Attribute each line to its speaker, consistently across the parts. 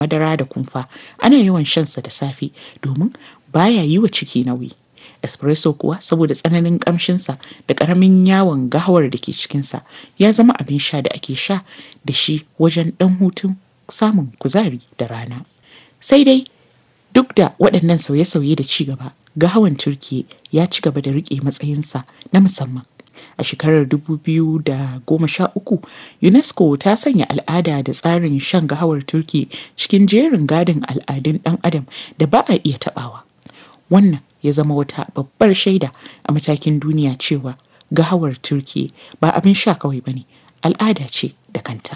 Speaker 1: madara da kumfa ana yawan shansa da safe domin baya yi wa ciki nauyi. Espresso kuwa saboda tsananin ƙamshinsa da ƙaramin yawon gahawar da ke cikinsa ya zama abin sha da ake sha da shi wajen ɗan hutun samun kuzari da rana. Sai dai duk da waɗannan sauye-sauye da ci gaba, gahawan Turkiyya ya ci gaba da riƙe matsayinsa na musamman. A shekarar 2013, UNESCO ta sanya al'ada da tsarin shan gahawar Turkiyya cikin jerin gadin al'adun ɗan adam da ba a iya taɓawa. Wannan ya zama wata babbar shaida a matakin duniya cewa gahawar Turkiyya ba abin sha kawai ba ne, al'ada ce da kanta.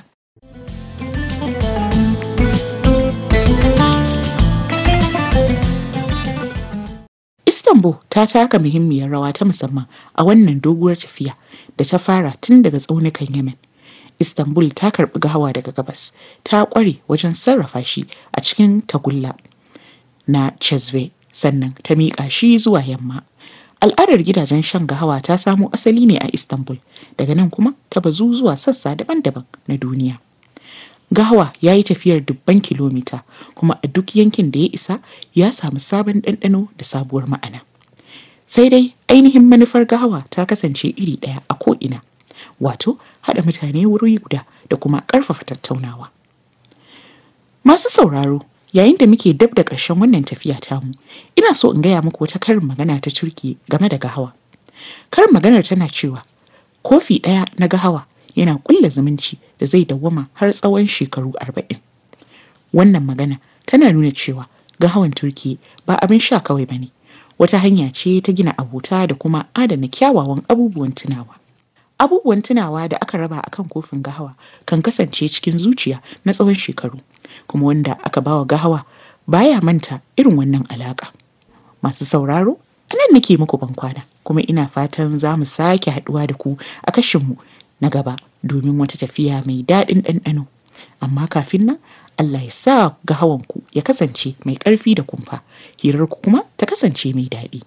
Speaker 1: Istanbul ta taka muhimmiyar rawa ta musamman a wannan doguwar tafiya da ta fara tun daga tsaunukan Yemen. Istanbul ta karɓi gahawa daga gabas, ta ƙware wajen sarrafa shi a cikin tagulla na Cezve sannan ta miƙa shi zuwa yamma. Al'adar gidajen shan gahawa ta samo asali ne a Istanbul, daga nan kuma ta bazu zuwa sassa daban-daban na duniya. Gahawa ya yi tafiyar dubban kilomita kuma a duk yankin da ya isa ya samu sabon ɗanɗano da sabuwar ma'ana. Sai dai ainihin manufar gahawa ta kasance iri ɗaya a ko'ina, wato haɗa mutane wuri guda da kuma ƙarfafa tattaunawa. Masu sauraro, yayin da muke dab da ƙarshen wannan tafiya tamu, ina so in gaya muku wata karin magana ta Turki game da gahawa. Karin maganar tana cewa, kofi ɗaya na gahawa yana ƙulla zumunci da zai dawwama har tsawon shekaru arba'in. Wannan magana tana nuna cewa gahawan Turki ba abin sha kawai ba ne, wata hanya ce ta gina abota da kuma adana kyawawan abubuwan tunawa. Abubuwan tunawa da aka raba a kan kofin gahawa kan kasance cikin zuciya na tsawon shekaru, kuma wanda aka bawa gahawa baya manta irin wannan alaƙa. Masu sauraro, anan nake muku bankwana, kuma ina fatan za mu sake haɗuwa da ku a kashinmu na gaba domin wata tafiya mai daɗin ɗanɗano. Amma kafin nan, Allah ya sa gahawanku ya kasance mai ƙarfi da kumfa, hirarku kuma ta kasance mai daɗi.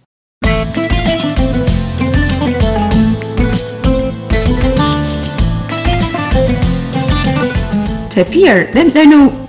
Speaker 2: Tafiyar ɗanɗano